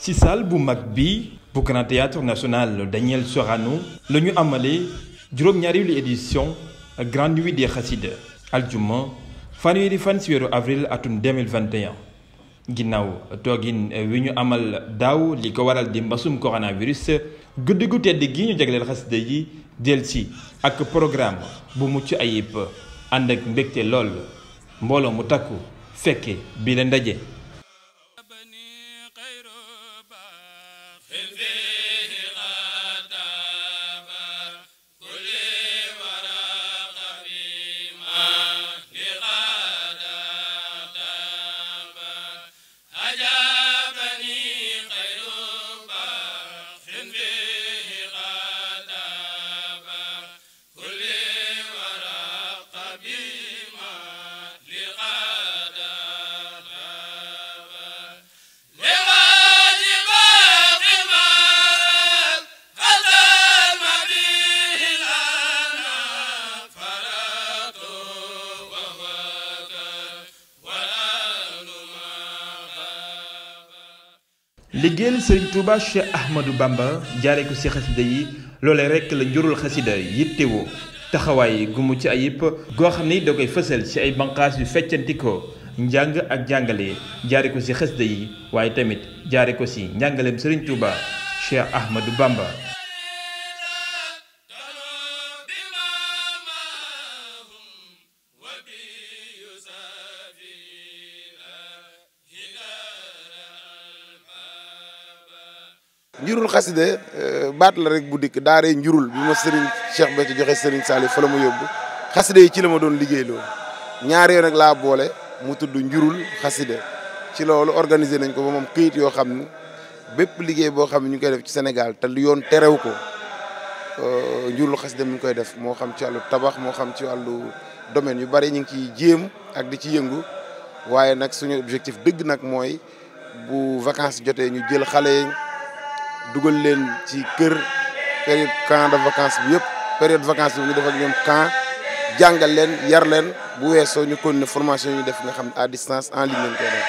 ci salle bu mag bi bu Grand Théâtre National Daniel Sorano la ñu amalee juróom-ñaareelu édition Grande Nuit des Xasida aljuma fanweeri fan ci weeru avril atum 2021 ginnaaw toogin wi ñu amal daaw li ko waral di mbasum coronavirus guddi gu tedd gi ñu jagleel xasida yi delsi ak programme bu mucc ayib ànd ak mbégte lool mbooloo mu takku fekke bi la ndaje liggéeyal sëriñ Touba Cheikh Ahmadou Bamba jaare ko ci xasida yi loole rekk la njurul xasida yittewoo taxawaay gu mu ci ayib goo xam ni da koy fësal ci ay banqaas yu feccantikoo njàng ak jàngale jaare ko ci xasida yi waaye tamit jaare ko ci njàngaleem sëriñ Touba Cheikh Ahmadou Bamba njurul xaside baat la rek bu dikk daaree njurul bi ma sëriñ Cheikh Béthio joxe sëriñ Saliou fa la ma yóbbu xaside yi ci la ma doon liggéey loolu ñaar yoo nag laa boole mu tudd njurul xaside ci loolu organiser nañ ko ba moom këyit yoo xam ni bépp liggéey boo xam ne ñu koy def ci Sénégal te lu yoon terew ko njurul xaside mi ngi koy def moo xam ci wàllu tabax moo xam ci wàllu domaine yu bari ñu ngi ciy jéem ak di ci yëngu waaye nag suñu objectif dëgg nag mooy bu vacances jotee ñu jël xale dugal leen ci kër période camp de vacances bi yëpp période vacances bi ñu def ak ñoom camp jàngal leen yar leen bu weesoo ñu continuer formation yi ñu def nga xam à distance en ligne lañ koy def.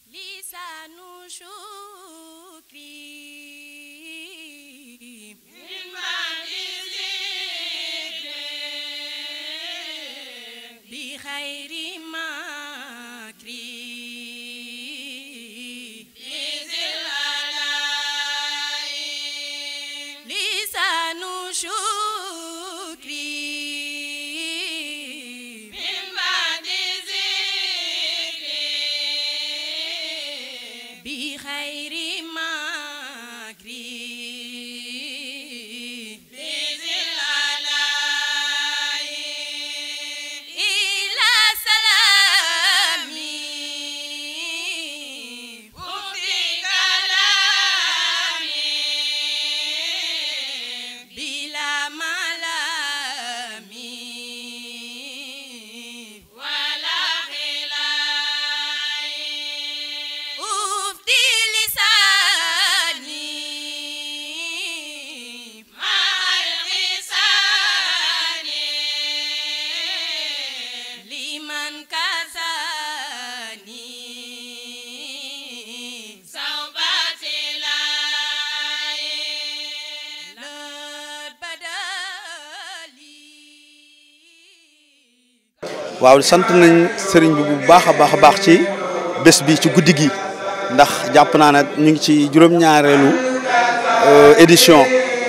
waaw sant nañ sëriñ bi bu baax a baax a baax ci bés bi ci guddi gi ndax jàpp naa ne ñu ngi ci juróom-ñaareelu édition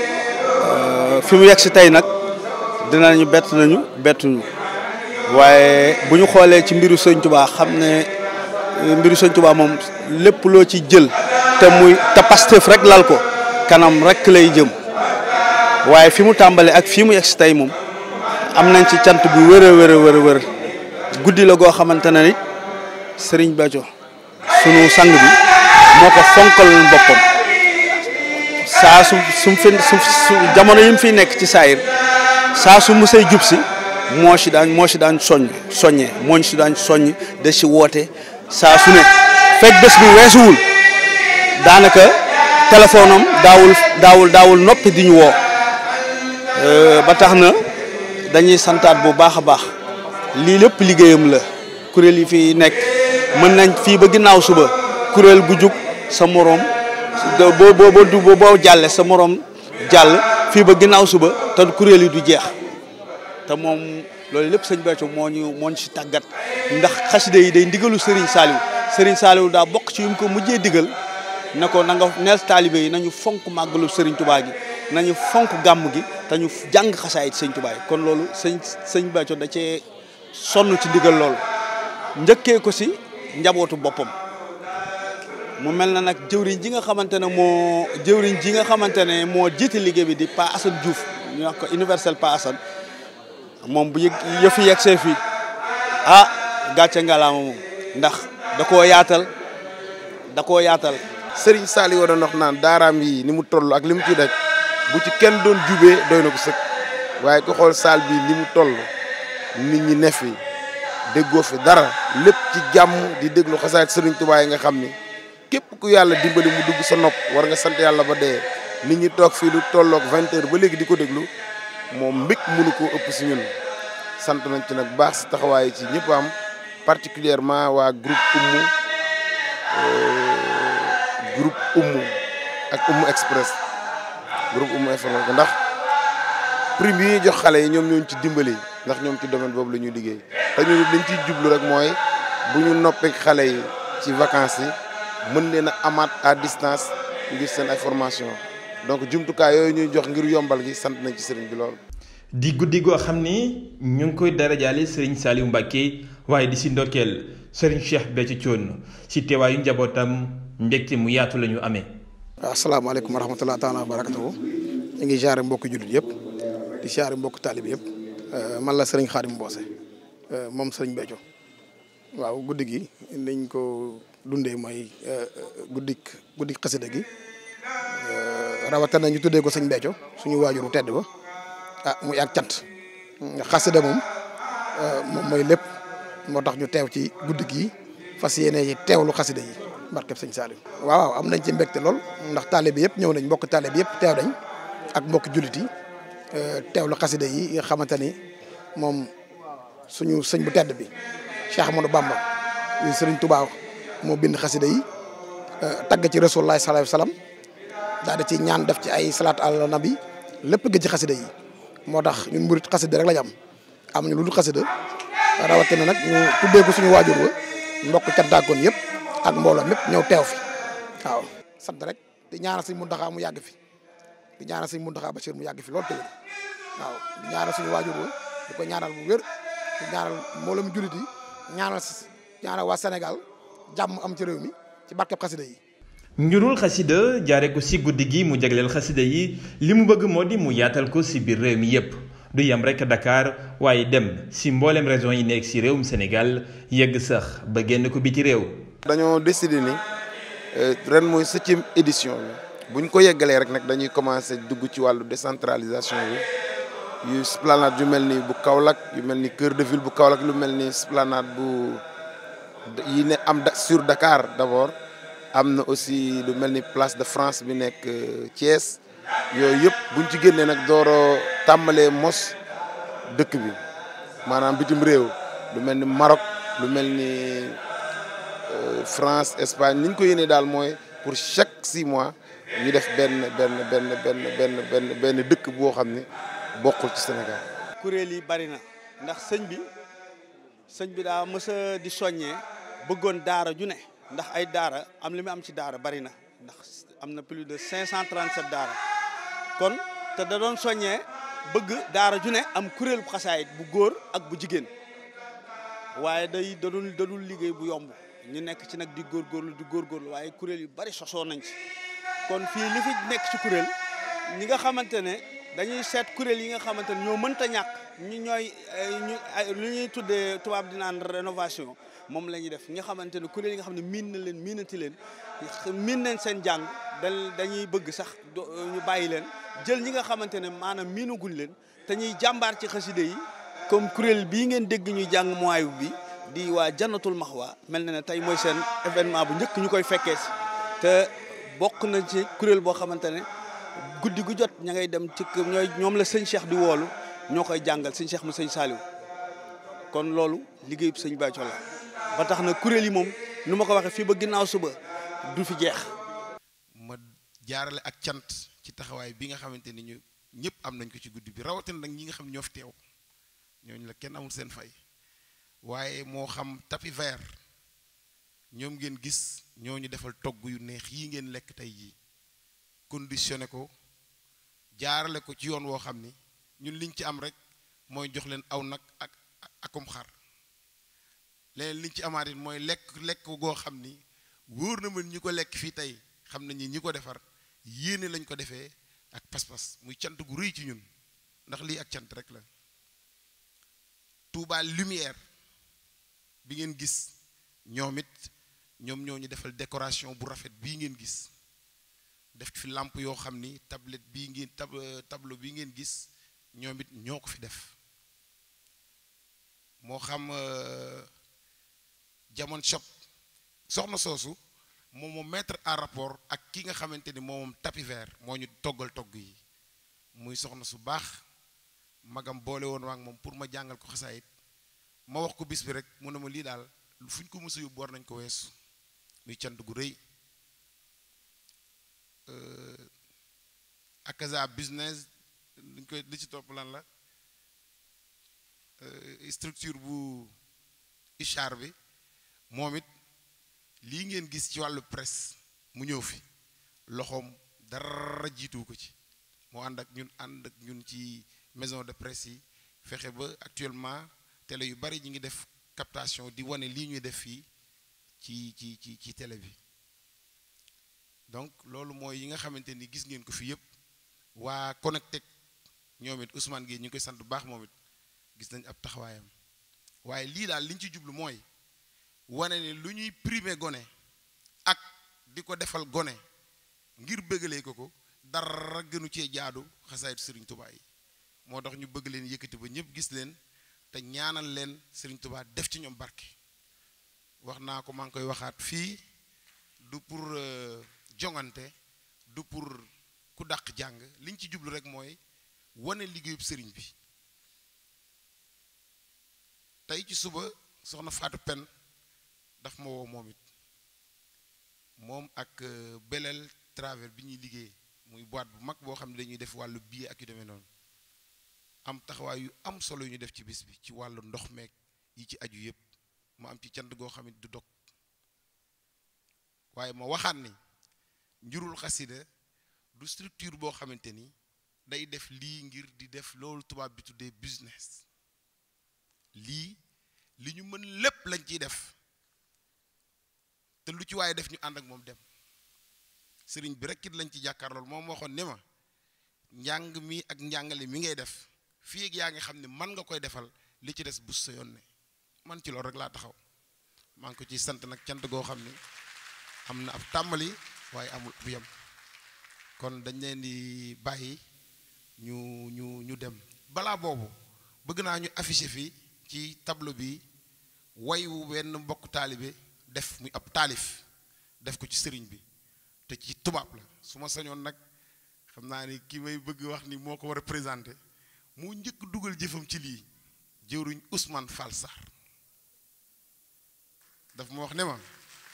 fi mu yegg si tey nag dinañu bett nañu bettuñu waaye bu ñu xoolee ci mbiru sëñ Tuubaa xam ne mbiru sëñ Tuubaa moom lépp loo ci jël te muy te Pastef rek lal ko kanam rek lay jëm waaye fi mu tàmbalee ak fi mu yegg si tey moom am nañ ci cant bu wër a wër a wër a wër guddi la goo xamante ne nit Serigne Béthio sunu sang bi moo ko fonkaloon boppam saa su su fi su jamono yi mu fiy nekk ci saayir saa su musay jub si moo si daan moo si daan soññ soññee moo si daan soññ de si woote saa su ne fekk bés bi weesuwul daanaka téléphone am daawul daawul daawul noppi di ñu woo ba tax na dañuy santaat bu baax a baax lii lépp liggéeyam la kuréel yi fi nekk mën nañ fii ba ginnaaw suba kuréel gu jug sa moroom boo boo boo boo jàlle sa morom jàll fii ba ginnaaw suba te kuréel yi du jeex te moom loolu lépp sëñ Béthio moo ñu moo ñu si tàggat ndax xasida yi day ndigalu Serigne Saliou Serigne Saliou daa bokk ci yu mu ko mujjee digal ne ko na nga neel taalibe yi nañu fonk màggalu Serigne Touba gi nañu fonk gàmm gi te ñu jàng xasaayit sëñ Touba yi kon loolu sëñ sëñ Béthio da cee sonn ci ndigal loolu njëkkee ko si njabootu boppam mu mel na nag jëwriñ ji nga xamante ne moo jëwriñ ji nga xamante ne moo jiite liggéey bi di Pa Assane Diouf ñu wax ko universel Pa Assane moom bu yëg yëfi yegg see fii ah gàcce ngalaama moom ndax da koo yaatal da koo yaatal Serigne Saliou doon wax naan daaraam yi ni mu toll ak li mu ci daj bu ci kenn doon jubee doy na ko sëkk waaye ku xool saal bi li mu toll nit ñi ne fi déggoo fi dara lépp ci jàmm di déglu xasaayit Serigne Touba yi nga xam ni képp ku yàlla dimbali mu dugg sa nopp war nga sant yàlla ba dee nit ñi toog fii lu tolloog vingt heures ba léegi di ko déglu moom mbég mënu koo ëpp si ñun sant nañ ci nag baax si taxawaay ci ñëpp am particulièrement waa groupe Oumou groupe Oumou ak Oumou Express groupe Oumou information ndax prime yi ñuy jox xale yi ñoom ñooñu ci dimbali ndax ñoom ci domaine boobu la ñuy liggéey te ñu liñ ciy jublu rek mooy bu ñu noppee xale yi ci vacances yi mën leen a amaat à distance ngir seen ay formation donc jumtukaay yooyu ñuy jox ngir yombal gi sant nañ ci sëriñ bi lool. di guddi goo xam ni ñu ngi koy darajaale sëriñ Saliou Mbacké waaye di si ndokkeel sëriñ Cheikh Béthio Thioune si teewaayu njabootam mbégte mu yaatu la ñu amee. asalaamaaleykum wa rahmatulah taala wa barakatuhu ñu ngi jaare mbokki jullit yëpp di jaare mbokk taalib yëpp man la sëriñ Xaadim Mboose moom sëriñ Béthio waaw guddi gi niñ ko dundee mooy guddik guddik xasida gi rawatina ñu tuddee ko sëñ Béthio suñu waajuru tedd ba ah muy ak cant xasida moom moom mooy lépp moo tax ñu teew ci guddi gi fas yéene ci teewlu xasida yi barkeb sëñ Saliou waaw am nañ ci mbégte lool ndax taale bi yëpp ñëw nañ mbokk taale bi yëpp teew nañ ak mbokk jullit yi teewlu xasida yi nga xamante ni moom suñu sëñ bu tedd bi Cheikh Amadou Bamba yu sëriñ Touba moo bind xasida yi tagg ci Rasulullah sallallahu alayhi wasallam daal di ci ñaan def ci ay salaat ala nabi lépp gëj ci xasida yi moo tax ñun murit xasida rek lañ am amuñu lu dul xasida rawatina nag ñu tuddee ko suñu waajur wa mbokk cantaakoon yëpp ak mbooloo mépp ñëw teew fi waaw sant rek di ñaanal suñ Muntaxa mu yàgg fi di ñaanal suñ Muntaxa Bachir mu yàgg fi loolu tamit waaw di ñaanal suñu waajur wa di ko ñaanal bu wér di ñaanal mbooloo mu jullit yi ñaanal ñaanal waa Sénégal jàmm am ci réew mi ci barkeb xasida yi njurul xasida jaare ko si guddi gi mu jagleel xasida yi li mu bëgg moo di mu yaatal ko si biir réew mi yépp du yem rekk Dakar waaye dem si mboolem région yi nekk si réewum Sénégal yegg sax ba génn ko biti réew dañoo décidé ni ren mooy septième édition bi bu ñu ko yeggalee rek nag dañuy commencé dugg ci wàllu décentralisation bi yu esplanade yu mel ni bu Kaolack yu mel ni cœur de ville bu Kaolack lu mel ni esplanade bu yi ne am sur Dakar d'abord am na aussi lu mel ni place de France bi nekk Thiès yooyu yëpp buñ ci génnee nag dooro tàmbalee mos dëkk bi maanaam bitim réew lu mel ni Maroc lu mel ni France Espagne ni ñu ko yéenee daal mooy pour chaque six mois ñu def benn benn benn benn benn benn benn dëkk boo xam ne bokkul ci Sénégal. kuréel yi bari na ndax sëñ bi sëñ bi daa mës a di soññee bëggoon daara ju ne ndax ay daara am li mu am ci daara bari na ndax am na plus de 537 daara kon te da doon soññee bëgg daara ju ne am kuréel bu xasaayit bu góor ak bu jigéen waaye day dadul dadul liggéey bu yomb ñu nekk ci nag di góorgóorlu di góorgóorlu waaye kuréel yu bari sosoo nañ ci kon fii li fi nekk ci kuréel ñi nga xamante ne dañuy seet kuréel yi nga xamante ne ñoo mënta ñàkk ñi ñooy ñu lu ñuy tuddee tubaab di naan rénovation moom la ñuy def ñi nga xamante ne kuréel yi nga xam ne miin na leen miinati leen miin nañ seen jàng da dañuy bëgg sax ñu bàyyi leen jël ñi nga xamante ne maanaam miinaguñ leen te ñuy jàmbaar ci xaside yi comme kuréel bii ngeen dégg ñuy jàng mooy bi di waa jannatul maxwa mel na ne tey mooy seen événement bu njëkk ñu koy fekkee si te bokk na ci kuréel boo xamante ne guddi gu jot ña ngay dem ci ñooy ñoom la sëñ Cheikh di woolu ñoo koy jàngal sëñ Cheikh mu sëñ Saliou kon loolu liggéey bu sëñ Béthio la ba tax na kuréel yi moom nu ma ko waxee fii ba ginnaaw suba du fi jeex. ma jaarale ak cant ci taxawaay bi nga xamante ni ñu ñëpp am nañ ko ci guddi bi rawatina nag ñi nga xam ne ñoo fi teew ñooñu la kenn amul seen fay waaye moo xam tapis vert ñoom ngeen gis ñoo ñu defal togg yu neex yii ngeen lekk tey jii conditionné ko jaarale ko ci yoon woo xam ni ñun liñ ci am rek mooy jox leen aw nag ak akum xar leneen liñ ci amaat it mooy lekk lekk goo xam ni wóor na mën ñi ko lekk fii tey xam nañ ni ñi ko defar yéene lañ ko defee ak pas-pas muy cant gu rëy ci ñun ndax lii ak cant rek la Touba lumière bi ngeen gis ñoom it ñoom ñoo ñu defal décoration bu rafet bii ngeen gis def fi làmp yoo xam ni tablette bii ngeen tab tableau bii ngeen gis ñoom it ñoo ko fi def moo xam jamon shop soxna soosu moom moo mettre en rapport ak ki nga xamante ni moom tapis vert moo ñu toggal togg yi muy soxna su baax magam boole woon waa ak moom pour ma jàngal ko xasaayit ma wax ko bis bi rek mu ne ma lii daal fu ñu ko mës a yóbbu war nañ ko weesu muy cant gu rëy akaza business liñ koy li ci topp lan la structure bu ichar bi moom it lii ngeen gis ci wàllu presse mu ñëw fi loxoom dara jiitu ko ci moo ànd ak ñun ànd ak ñun ci maison de presse yi fexe ba actuellement télé yu bari ñi ngi def captation di wane lii ñuy def fii ci ci ci ci télé bi donc loolu mooy yi nga xamante ni gis ngeen ko fi yëpp waa Connectec ñoom it Ousmane Gueye ñu ngi koy sant bu baax moom it gis nañ ab taxawaayam waaye lii daal li ñu ci jublu mooy wane ni lu ñuy primer gone ak di ko defal gone ngir bëggalee ko ko dara gënu cee jaadu xasaayit Serigne Touba yi moo tax ñu bëgg leen yëkkati ba ñëpp gis leen te ñaanal leen Serigne Touba def ci ñoom barke wax naa ko maa ngi koy waxaat fii du pour jongante du pour ku dàq jàng liñ ci jublu rek mooy wane liggéeyub sëriñ bi tey ci suba soxna Fatou Pen daf ma woo moom it moom ak beleel travers bi ñuy liggéey muy boîte bu mag boo xam ne dañuy def wàllu billet ak yu demee noonu am taxawaay yu am solo yu ñu def ci bis bi ci wàllu ndox meeg yi ci aju yépp ma am ci cant goo xam ne du dog waaye ma waxaat ni njurul xasida du structure boo xamante ni day def lii ngir di def loolu tubaab bi tuddee business lii li ñu mën lépp lañ ciy def te lu ci waaye def ñu ànd ak moom dem sëriñ bi rekk it lañ ci jàkkaarlool moom waxoon ne ma njàng mi ak njàngale mi ngay def fii ak yaa ngi xam ne man nga koy defal li ci des bu sa yoon ne man ci loolu rek laa taxaw maa ngi ko ciy sant nag cant goo xam ne am na ab tàmbali waaye amul bu yem kon dañ leen di bàyyi ñu ñu ñu dem balaa boobu bëgg naa ñu afficher fii ci tableau bi way wu benn mbokk taalibe def muy ab taalif def ko ci sëriñ bi te ci tubaab la su ma sañoon nag xam naa ni ki may bëgg wax ni moo ko war a présenté moo njëkk dugal jëfam ci lii jëwriñ Ousmane Fall Sarr daf ma wax ne ma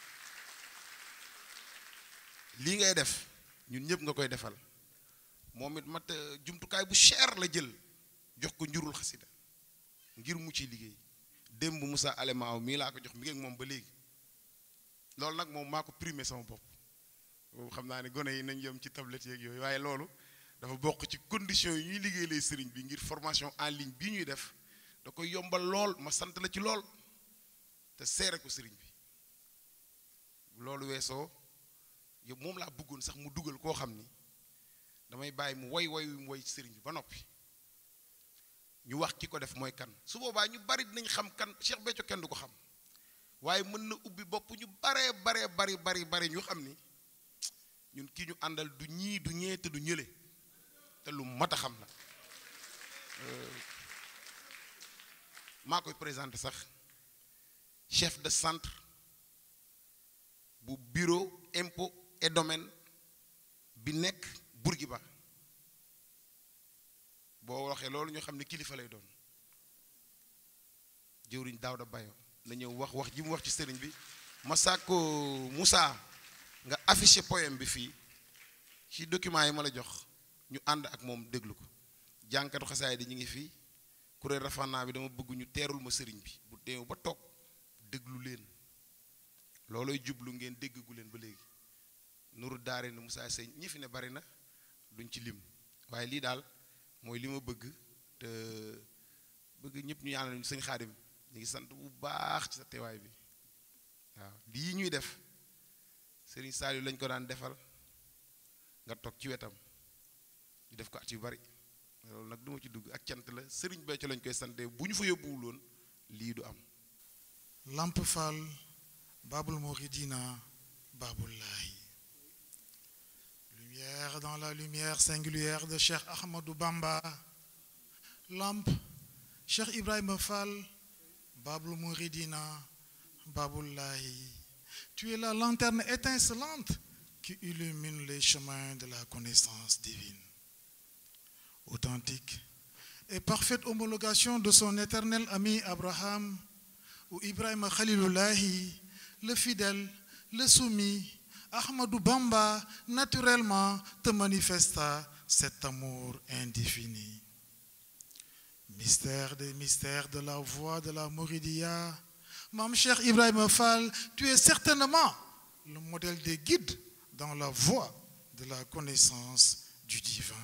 lii ngay def ñun ñëpp nga koy defal moom it mat jumtukaay bu cher la jël jox ko njurul xasida ngir mu ci liggéey démb Moussa Alemaaw mii laa ko jox mi ngi ak moom ba léegi loolu nag moom maa ko primé sama bopp boobu xam naa ne gone yi nañ yem ci tablette yeeg yooyu waaye loolu dafa bokk ci conditions yi ñuy liggéey lay sëriñ bi ngir formation en ligne bii ñuy def da koy yombal lool ma sant la ci lool te seere ko sëriñ bi loolu weesoo yow moom laa bëggoon sax mu dugal koo xam ni damay bàyyi mu woy woy mu woy ci sëriñ bi ba noppi ñu wax ki ko def mooy kan su boobaa ñu bari dinañ xam kan Cheikh Béthio kenn du ko xam waaye mën na ubbi bopp ñu baree baree bari bari bari ñu xam ni ñun kii ñu àndal du ñii du ñee te du ñële te lu mat a xam la maa koy présenté sax chef de centre bu bureau impôt et domaine bi nekk Bourguiba boo waxee loolu ñu xam ne kilifa lay doon jëwriñ Daouda Bayo na ñëw wax wax ji mu wax ci sëriñ bi ma sàkko Moussa nga affiché poème bi fii ci document yi ma la jox ñu ànd ak moom déglu ko jànkatu xasaay di ñu ngi fii kuréel rafana bi dama bëgg ñu teerul ma sëriñ bi bu teew ba toog déglu leen loolooy jublu ngeen déggu leen ba léegi nuru daare ni Moussa Seye ñi fi ne bari na duñ ci lim waaye lii daal mooy li ma bëgg te bëgg ñëpp ñu ñaanal ñu sëñ xaadim ñu ngi sant bu baax ci sa teewaay bi waaw lii ñuy def sëriñ Saliou lañ ko daan defal nga toog ci wetam ñu def ko at yu bari loolu nag du ma ci dugg ak cant la sëriñ Béthio lañ koy sante bu ñu fa yóbbuwul woon lii du am Lamp Fall Babul Mouridina Babullahi lumière dans la lumière singulière de Cheikh Ahmadou Bamba Lamp Cheikh Ibrahima Fall Babul Mouridina Babullahi tu es la lanterne étincelante qui illumine les chemins de la connaissance divine authentique et parfaite homologation de son éternel ami Abraham ou Ibrahim Khalilullahi, le fidèle, le soumis, Ahmadou Bamba, naturellement te manifesta cet amour indéfini. Mystère des mystères de la voix de la Mouridia, Mam cher Ibrahim Fall, tu es certainement le modèle des guides dans la voie de la connaissance du divin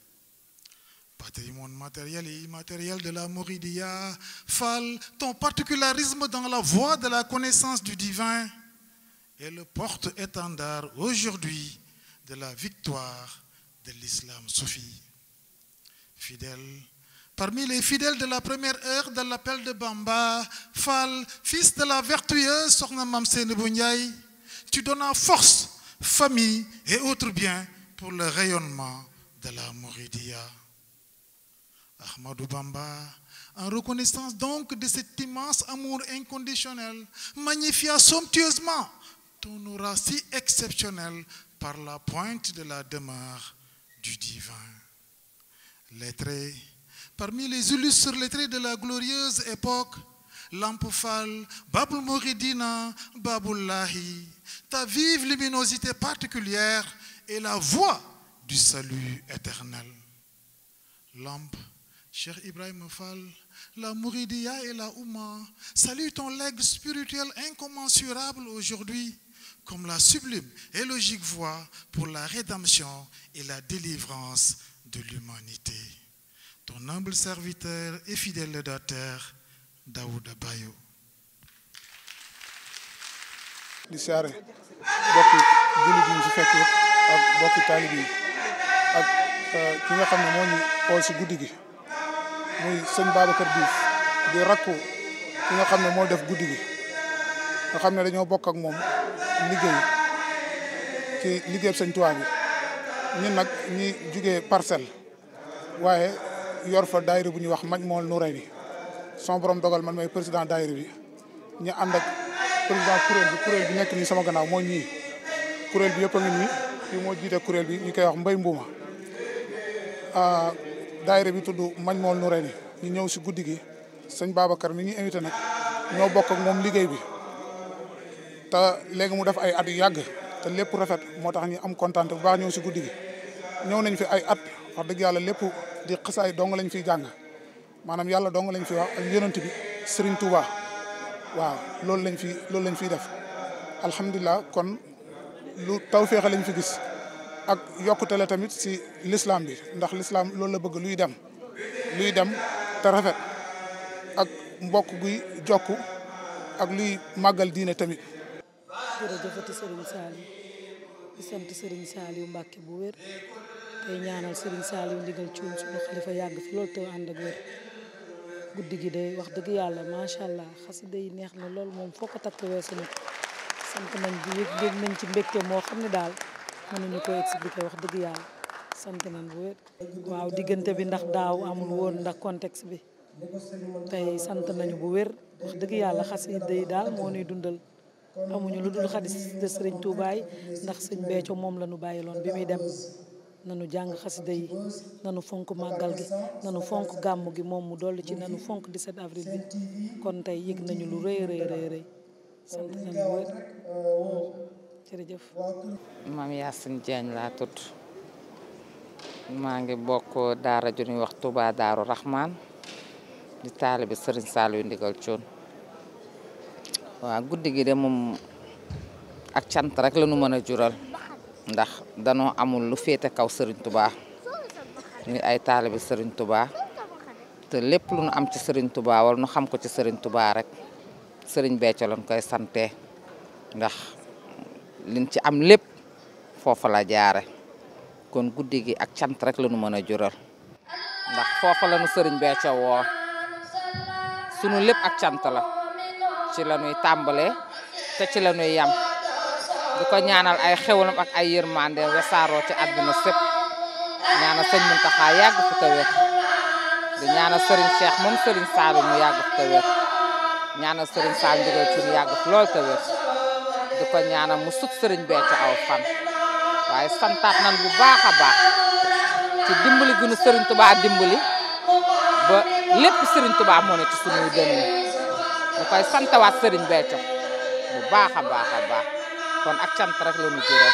patrimoine matériel et immatériel de la Mouridia, Fall, ton particularisme dans la voie de la connaissance du divin est le porte-étendard aujourd'hui de la victoire de l'islam soufi. Fidèle, parmi les fidèles de la première heure de l'appel de Bamba, Fall, fils de la vertueuse Sornamam Senebouniaï, tu donnes force, famille et autres biens pour le rayonnement de la Mouridia. Ahmadou Bamba, en reconnaissance donc de cet immense amour inconditionnel, magnifia somptueusement ton aura si exceptionnel par la pointe de la demeure du divin. Lettré, parmi les illustres lettrés de la glorieuse époque, Lampoufal, Babul Mouridina, Babullahi, ta vive luminosité particulière est la voie du salut éternel. Lampe, Cher Ibrahim Fall, la Mouridia et la Ouma saluent ton legs spirituel incommensurable aujourd'hui comme la sublime et logique voie pour la rédemption et la délivrance de l'humanité. Ton humble serviteur et fidèle lédateur, Daouda Bayo. di siyaare bokki jullit yi ñu fi fekk yëpp ak bokki taalib yi ak ki nga xam ne moo ñu xool si guddi gi muy sëñ Babacar Diouf di rakku ki nga xam ne moo def guddi gi nga xam ne dañoo bokk ak moom liggéey ci liggéey sëñ Tuubaa bi ñun nag ñi jugee parcelle waaye yor fa daayira bu ñuy wax maj mool nu rey ni son borom dogal man may président daayira bi ñu ànd ak président kuréel bi kuréel bi nekk nii sama gannaaw moo ñii kuréel bi yëpp a ngi nii fii moo jiite kuréel bi ñu koy wax mbay mbuuma daayira bi tudd mañ mool nu reni ñu ñëw si guddi gi sëñ Babacar mi ñu invité nag ñoo bokk ak moom liggéey bi te léegi mu def ay at yu yàgg te lépp rafet moo tax ñu am kontaan bu baax ñëw si guddi gi ñëw nañ fi ay at wax dëgg yàlla lépp di xasaay dong lañ fiy jàng maanaam yàlla dong lañ fi wax ak yonent bi Serigne Touba waaw loolu lañ fi loolu lañ fiy def alhamdulilah kon lu tawféexe lañ fi gis ak yokkute la tamit si l'islam bi ndax l'islam loolu la bëgg luy dem luy dem te rafet ak mbokk guy jokku ak luy màggal diine tamit. jërëjëfati Serigne Saliou di sant Serigne Saliou Mbacke bu wér tey ñaanal Serigne Saliou ndigal cuun suñu xalifa yàgg fi loolu te ànd ak wér guddi gi de wax dëgg yàlla macha allah xasida yi neex na loolu moom foo ko takk weesu na sant nañ bi yëg yëg nañ ci mbégte moo xam ne daal mënuñu ko expliquer wax dëgg yàlla sant nañ bu wér. waaw diggante bi ndax daaw amul woon ndax contexte bi tey sant nañu bu wér wax dëgg yàlla xasida yi daal moo ñuy dundal. amuñu lu dul xadis de sëriñ Toubaay ndax sëñ Béthio moom la ñu bàyyiloon bi muy dem nanu jàng xasida yi nanu fonk màggal gi nanu fonk gàmm gi moom mu dolli ci nanu fonk 17 avril bi kon tey yëg nañu lu rëy rëy rëy rëy sant nañu wér jërëjëf maam Yacine Diagne laa tudd maa ngi bokk daara ju ñuy wax Touba Daaru Rahman di taalibe Serigne Saliou ndigal Thion waaw guddi gi de moom ak cant rek la ñu mën a jural ndax danoo amul lu féete kaw Serigne Touba ñu ay taalibe Serigne Touba te lépp lu nu am ci Serigne Touba wala nu xam ko ci Serigne Touba rek Serigne Béthio lañ koy sante ndax liñ ci am lépp foofa la jaare kon guddi gi ak cant rek la nu mën a jural ndax foofa la nu Serigne Béthio woo sunu lépp ak cant la ci la ñuy tàmbalee te ci la ñuy yam di ko ñaanal ay xewalam ak ay yërmande wesaaroo ci àdduna sépp ñaanal sëñ Muntaxa yàgg fi te wér di ñaanal Serigne Cheikh moom Serigne Saliou mu yàgg fi te wér ñaanal Serigne Saliou ndigal ci mu yàgg fi lool te wér di ko ñaanal mu sut Serigne Béthio aw fan waaye santaat nan bu baax a baax ci dimbali gu nu Serigne Touba dimbali ba lépp Serigne Touba moo ne ci suñuy dënn ñu koy santawaat Serigne Béthio bu baax a baax a baax kon ak cant rek la ñu jural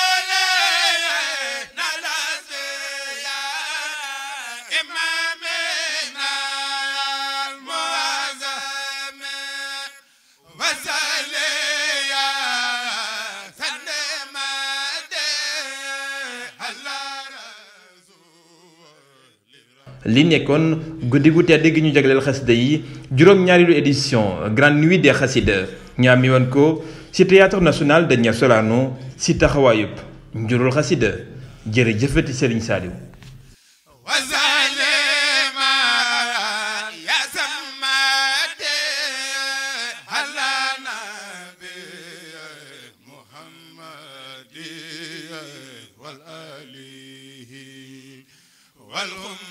Imam li nekkoon guddi gu tedd gi ñu jagleel xasida yi juróom-ñaareelu édition grande nuit des xasida ñu amee woon ko ci théâtre national Daniel Sorano ci taxawaayub njurul xasida jërëjëfati Serigne Saliou والآله والهم